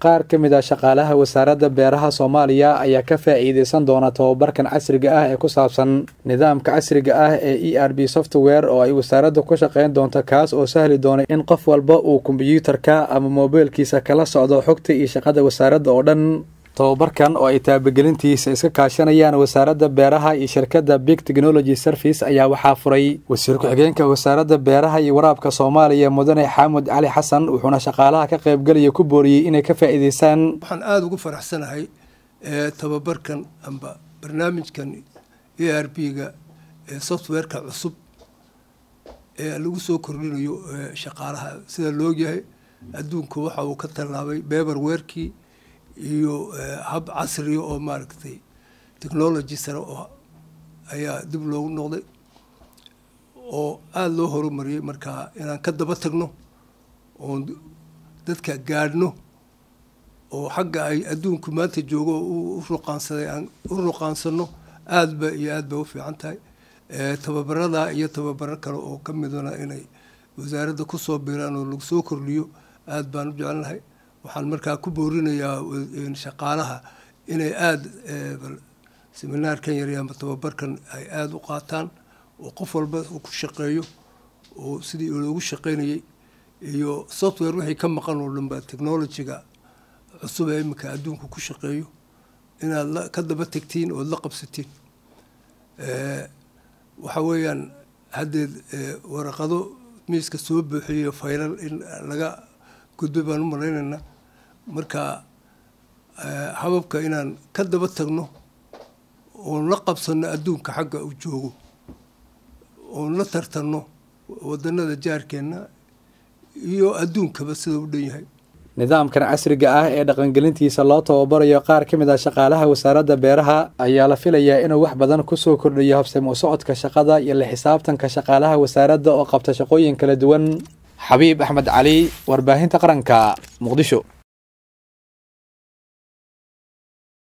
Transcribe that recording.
qaar ka mid a shaqaalaha wasaaradda beeraha soomaaliya ayaa ka faa'iideysan doona tobabarkan casriga ah ee ku saabsan nidaamka casriga ah ee e r b software oo ay wasaaradda ku shaqeyn doonto kaas oo sahli doona in qof walba uu kombiyuutarka ama moobeelkiisa kala socdo xogta iyo shaqada wasaaradda oo dhan tobabarkan oo ay taabagelintiisa iska kaashanayaan wasaaradda beeraha iyo shirkadda big technology service ayaa waxaa furay wasiir ku-xigeenka wasaaradda beeraha iyo waraabka soomaaliya mudane xaamud cali xasan wuxuuna shaqaalaha ka qaybgalaya ku booriyey inay ka faa'iideystaan waxaan aada ugu faraxsanahay tobabarkan amba barnaamijkan e r b ga ee softwareka cusub ee lagu soo kordhinayo shaqaalaha sida loogyahay adduunku waxa uu ka tallaabay beber weerkii iyo hab casriya oo maaragtay technology sare oo ayaa dib loogu noqday oo aada loo horumariyey markaa inaan ka daba tagno oon dadka gaadhno oo xagga ay adduunku maanta joogo u ruqaansaday aan u ruqaansano aada ba iyo aada bay u fiican tahay tababarada iyo tababaro kale oo ka midana inay wasaaradda kusoo biiraan oo lagu soo kordhiyo aada baan u jecelnahay waxaan markaa ku boorinayaa shaqaalaha inay aada seminaarkan yar ama tababarkan ay aada u qaataan oo qof walba uu ku shaqeeyo oo sidii loogu shaqeynayay iyo software wixii ka maqan oo dhanba technologyga cusub ee iminka adduunka ku shaqeeyo inaad la ka daba tegtiin ood la qabsatiin waxa weeyaan haddeed waraqado miiska soo buuxiyo faylal in laga gudbay baan u malaynaynaa marka hababka inaan ka daba tagno oon la qabsanno adduunka xagga uu joogo oon la tartanno wadanada jaarkeenna iyo adduunkaba sida u dhan yahay nidaamkan casriga ah ee dhaqangelintiisa loo tababarayo qaar ka mid ah shaqaalaha wasaaradda beeraha ayaa la filayaa inuu wax badan kusoo kordhiyo habsami u socodka shaqada iyo la xisaabtanka shaqaalaha wasaaradda oo qabta shaqooyin kala duwan xabiib axmed cali warbaahinta qaranka muqdisho